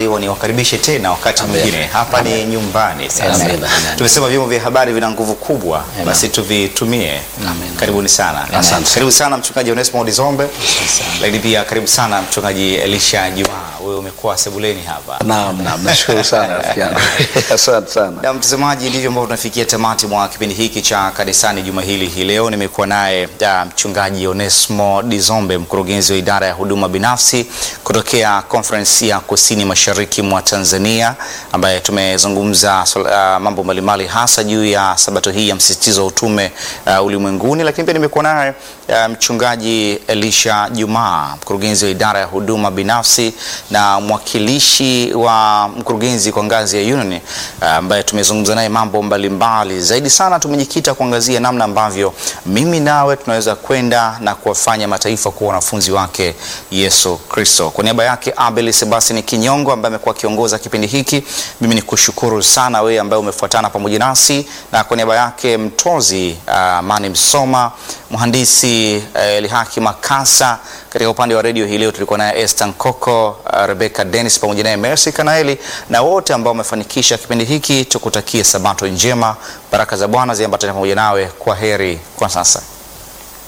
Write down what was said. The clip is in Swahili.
hiyo niwakaribishe tena wakati Amen. mwingine. Hapa ni nyumbani sasa. Amen. Amen. Tumesema vyombo vya habari vina nguvu kubwa, basi tuvitumie. Amen. Karibuni sana. Asante. Karibu sana mchungaji Onesmo Dizombe, lakini pia karibu sana mchungaji Elisha Juma. Wewe umekuwa sebuleni hapa. Naam, naam, nashukuru sana rafiki yangu. Asante sana. Na mtazamaji, ndivyo ambavyo tunafikia tamati mwa kipindi hiki cha kanisani juma hili. Hii leo nimekuwa naye ah, mchungaji Onesmo Dizombe, mkurugenzi wa idara ya huduma binafsi kutokea Conference ya kusini mashariki mwa Tanzania, ambaye tumezungumza swala- ah, mambo mbalimbali hasa juu ya sabato hii ya msisitizo wa utume ah, ulimwenguni, lakini pia nimekuwa naye ah, mchungaji Elisha Juma, mkurugenzi wa idara ya huduma binafsi na mwakilishi wa mkurugenzi kwa ngazi ya union ah, ambaye tumezungumza naye mambo mbalimbali. Zaidi sana tumejikita kuangazia namna ambavyo mimi nawe tunaweza kwenda na kuwafanya mataifa kuwa wanafunzi wake Yesu Kristo. Kwa niaba yake Abel Sebastian Kinyongo ambaye amekuwa akiongoza kipindi hiki, mimi ni kushukuru sana wewe ambaye umefuatana pamoja nasi, na kwa niaba yake mtozi ah, Mani Msoma, mhandisi eh, Lihaki Makasa katika upande wa redio hii leo tulikuwa naye Esther Nkoko, uh, Rebecca Dennis pamoja naye Mercy Kanaeli na wote ambao wamefanikisha kipindi hiki. Tukutakie sabato njema, baraka za Bwana ziambatane pamoja nawe. Kwa heri kwa sasa.